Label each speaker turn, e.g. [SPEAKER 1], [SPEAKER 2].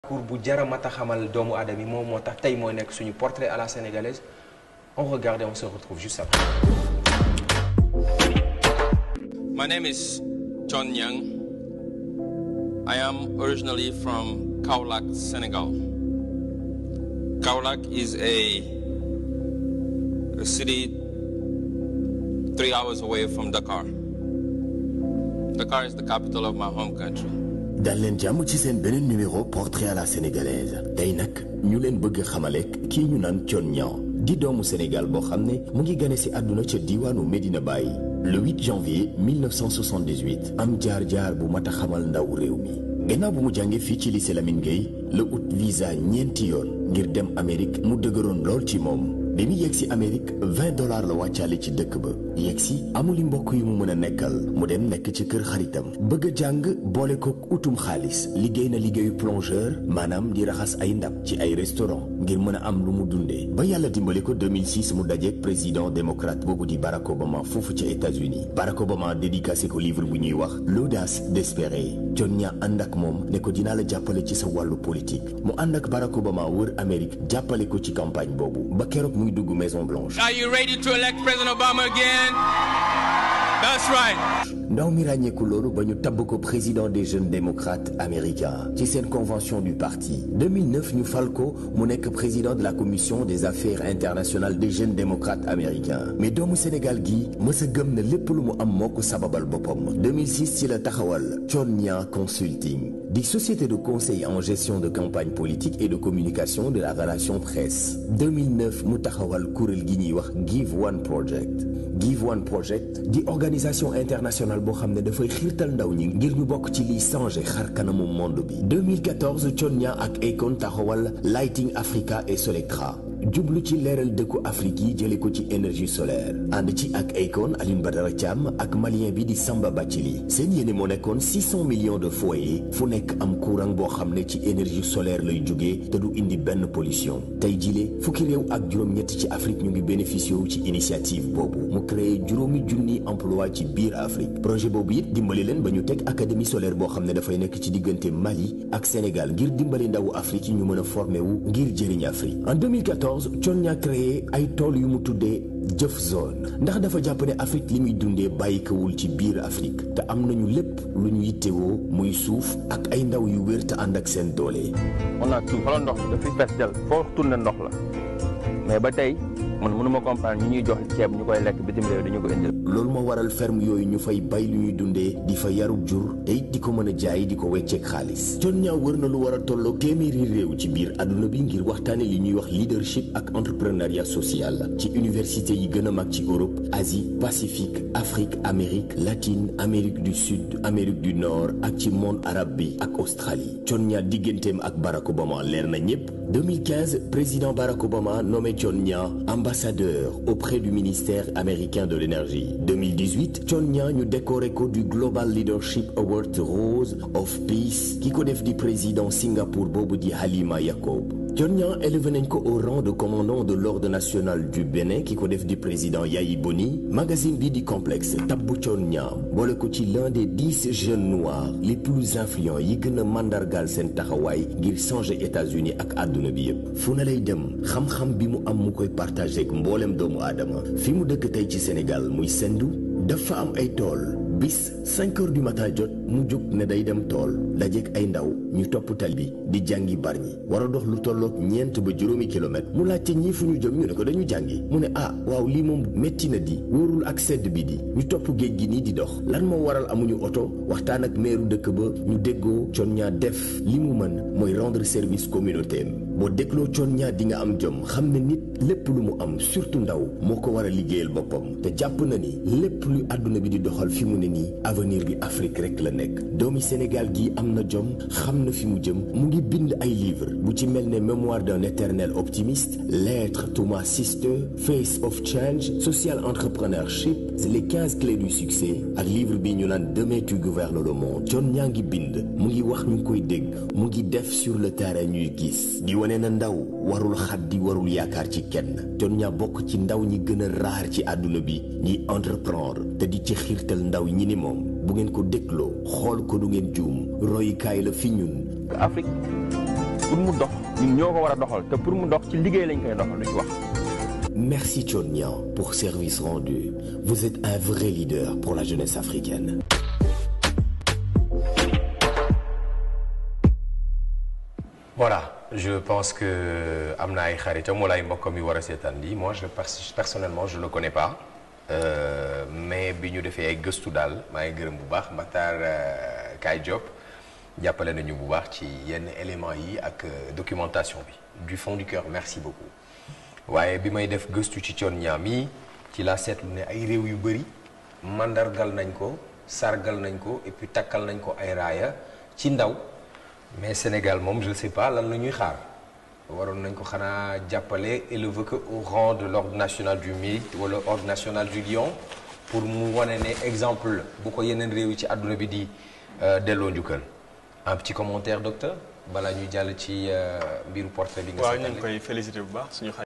[SPEAKER 1] parcours bu jara mata xamal doomu aadama yi moom moo tax tey moo nekk suñu portrait à la sénégalaise on regarde et on se retrouve juste après.
[SPEAKER 2] My name is John Young. I am originally from Kaolack, Senegal. Kaolack is a, a city three hours away from Dakar. Dakar is the capital of my home country.
[SPEAKER 3] dal leen jàmm ci seen beneen numéro portrait à la sénégalaise tey nag ñu leen bëgg xamalek kii ñu naan Thione Niang di doomu Sénégal boo xam ne mu ngi gane si àdduna ca diiwaanu Medina Baye le 8 janvier 1978 am jaar-jaar bu mat a xamal ndaw réew mi gannaaw bu mu jàngee fii ci lycée Lamine Gueye la ut visa ñeenti yoon ngir dem Amérique mu dëgëroon lool ci moom bi mu yegg si Amérique 20 dollars la wàccaale ci dëkk ba yegg si amuli mbokk yu mu mën a nekkal mu dem nekk ci kër xaritam bëgg a jàng boole kook utum xaalis liggéey na liggéeyu plongeur maanaam di raxas ay ndab ci ay restaurant ngir mën a am lu mu dundee ba yàlla dimbali ko 2006 mu dajeek président démocrate boobu di Barack Obama foofu ca États-Unis Barack Obama dédicacé ko livre bu ñuy wax l'audace d'espérer Thione Niang ànd ak moom ne ko dinaa la jàppale ci sa wàllu politique mu ànd ak Barack Obama wër Amérique jàppale ko ci campagne boobu ba keroog muy dugg Maison Blanche.
[SPEAKER 2] Are you ready to elect President Obama again? That's right.
[SPEAKER 3] ndaw mi ràññeeku loolu ba ñu tabb ko président des jeunes démocrates américains ci seen convention du parti 2009 ñu fal ko mu nekk président de la commission des affaires internationales des jeunes démocrates américains mais doomu Sénégal gi mës a gëm na lépp lu mu am moo ko sababal boppam 2006 ci la taxawal Thione Niang Consulting di société de conseil en gestion de campagne politique et de communication de la relation presse 2009 mu taxawal kuréel gi ñuy wax Give One Project Give One Project di organisation internationale boo xam ne dafay xiirtal ndaw ñi ngir ñu bokk ci liy changer xar kanamu monde bi 2014 Thione Niang ak Akon taxawal Lighting Africa et Solectra jublu ci leeral dëkku Afrique yi jële ko ci énergie solaire ànd ci ak Akon Alioune Badara Thiam ak malien bi di Samba Bathily seen yéene moo nekkoon 600 millions de foyers fu nekk am courant boo xam ne ci énergie solaire lay jógee te du indi benn pollution tey jile fukki réew ak juróom-ñett ci Afrique ñu ngi bénéficié wu ci initiative boobu mu créé juróomi junni emploi ci biir Afrique projet boobu it dimbali leen ba ñu teg académie solaire boo xam ne dafay nekk ci diggante Mali ak Sénégal ngir dimbali ndawu Afrique yi ñu mën a formé wu ngir jëriñ Afrique en 2014 Thione Niang créé ay tool yu mu tuddee jëf zone ndax dafa jàpp ne Afrique li muy dundee bàyyikawul ci biir Afrique te am nañu lépp lu ñu yittewoo muy suuf ak ay ndaw yu wér te ànd ak seen doole.
[SPEAKER 4] on a tout xoolal ndox dafay fees del foo tourné ndox la mais ba tey man mënuma comprendre ñu ñuy jox ceeb ñu koy lekk bitim réew dañu ko indil.
[SPEAKER 3] loolu moo waral ferme yooyu ñu fay bay lu ñuy dundee di fa yarub jur te it di ko mën a jaay di ko wecceek xaalis Thione Niang wër na lu war a tolloo téeméeri réew ci biir àdduna bi ngir waxtaane li ñuy wax leadership ak entrepreneuriat social ci université yi gën a mag ci Europe Asie Pacifique Afrique Amérique latine Amérique du Sud Amérique du Nord ak ci monde arabe bi ak Australie Thione Niang digganteem ak Barack Obama leer na ñépp 2015 président Barack Obama nommé Thione Niang ambassadeur auprès du ministère américain de l'énergie 2018 Thione Niang ñu décoré ko du Global Leadership Award Rose of Peace ki ko def di président Singapour boobu di Halima Yacob Thione Niang élevé nañ ko au rang de commandant de l'ordre national du Bénin ki ko def di président Yayi Boni magazine bi di complexe tabbu Thione Niang boole ko ci l'un des dix jeunes noirs les plus influents yi gën a mandargaal seen taxawaay ngir changer États-Unis ak àdduna bi yépp fu na lay dem xam-xam bi mu am mu koy partagé ak mboolem doomu aadama fi mu dëkk tey ci Sénégal muy sendu dafa am ay tool bis 5 heures du matin jot mu jóg ne day dem tool dajeek ay ndaw ñu topp tal bi di jàngi barñi war a dox lu tollook ñeent ba juróomi kilomètre mu laajte ñii fu ñu jëm ñu ne ko dañu jàngi mu ne ah waaw lii moom métti na di wóorul ak sedd bi di ñu topp géej gi nii di dox lan moo waral amuñu oto waxtaan ak meeru dëkk ba ñu déggoo Thione Niang def li mu mën mooy rendre service communauté boo dégloo Thione Niang di nga am jom xam ne nit lépp lu mu am surtout ndaw moo ko war a liggéeyal boppam te jàpp na ni lépp lu àdduna bi di doxal fi mu ne nii avenir bi Afrique rek la nekk doomi Sénégal gi am na jom xam na fi mu jëm mu ngi bind ay livre bu ci mel ne mémoire d'un éternel optimiste lettre to my sister face of change social entrepreneurship les quinze clés du succès ak livre bi ñu naan demain tu gouvernes le monde Thione Niang ngi bind mu ngi wax ñu koy dégg mu ngi def sur le terrain ñuy gis di wane na ndaw warul xaddi warul yaakaar ci kenn Thione Niang bokk ci ndaw ñi gën a raar ci àdduna bi ñiy entreprendre te di ci xiirtal ndaw ñi ni moom bu ngeen ko dégloo xool ko du ngeen juum royukaay la fi ñun
[SPEAKER 4] Afrique pour mu dox ñun ñoo ko war a doxal te pour mu dox ci liggéey lañ koy doxal lu ci wax.
[SPEAKER 3] Merci Tchonnian pour service rendu. Vous êtes un vrai leader pour la jeunesse africaine.
[SPEAKER 1] voilà je pense que am na ay xaritam wala ay mbokkam yu war a seetaan lii moi je pers- personnellement je le connais pas Euh, mais bi ñu defee ay gëstu daal maa ngi gërëm bu baax Matar euh, Kaay Diop jàppale nañu bu baax ci yenn éléments yi ak euh, documentation bi du fond du cœur merci beaucoup waaye bi may def gëstu ci coon ñaam yi ci laa seetlu ne ay réew yu bëri mandargal nañ ko sargal nañ ko et puis takkal nañ ko ay raaya ci ndaw mais Sénégal moom je ne sais pas lan la ñuy xaar waroon nañ ko xanaa jàppale élever ko au rang de l'ordre national du mérite wala ordre national du lion pour mu wane ne exemple bu ko yeneen réew yi ci àdduna bi di delloo njukkal un petit commentaire docteur balaa ñuy jàll ci mbiru portrait bi nga
[SPEAKER 5] waaw ñu
[SPEAKER 1] seetaan
[SPEAKER 5] ngi koy félicité bu baax suñu